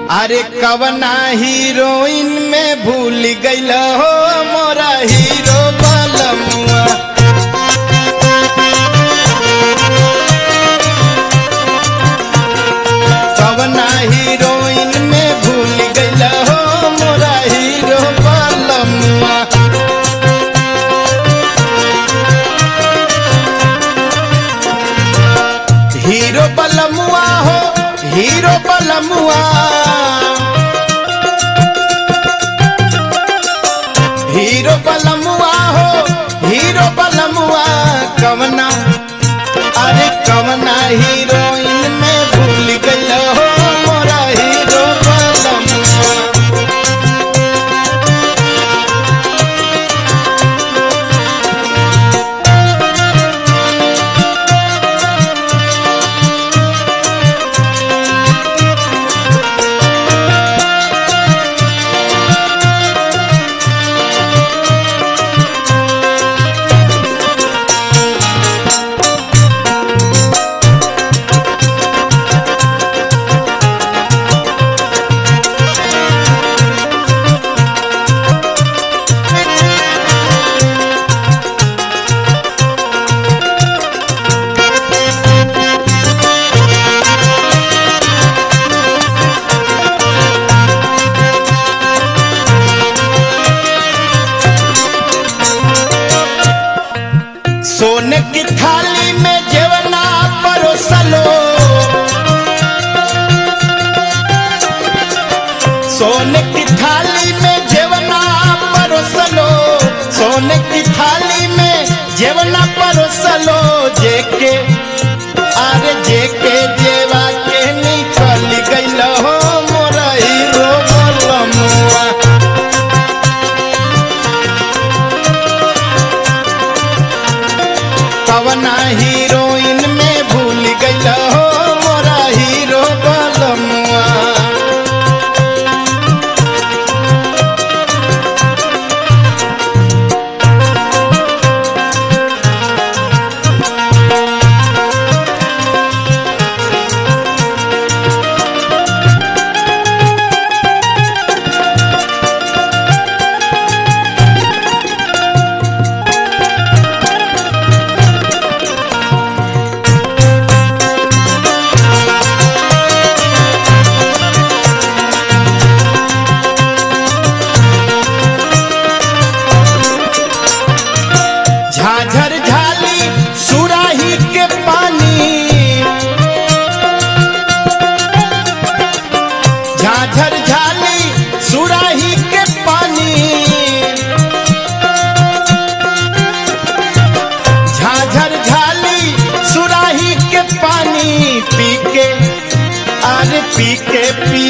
अरे कवना हीरोइन में भूल गईल हो मोरा हीरो बलमुआ कवना हीरोइन में भूल गईल हो मोरा हीरो बलमुआ हीरो बलमुआ हो हीरो बलमुआ हीरो बलमुआ हो हीरो बलमुआ कवना अरे कवना हीरोइन में भूल गईल हो मोरा हीरो बलमुआ सोने की थाली में जेवना परोसलो सोने की थाली में जेवना परोसलो सोने की थाली में जेवना परोसलो जेके अरे जेके जेवा के निकल गईल हो मोरा हीरो बलमुआ कवना हीरोइन में भूल गईल हो मोरा हीरो बलमुआ झाझर झाली सुराही के पानी झाझर झाली सुराही के पानी झाझर झाली सुराही के पानी पी के अरे पी के पी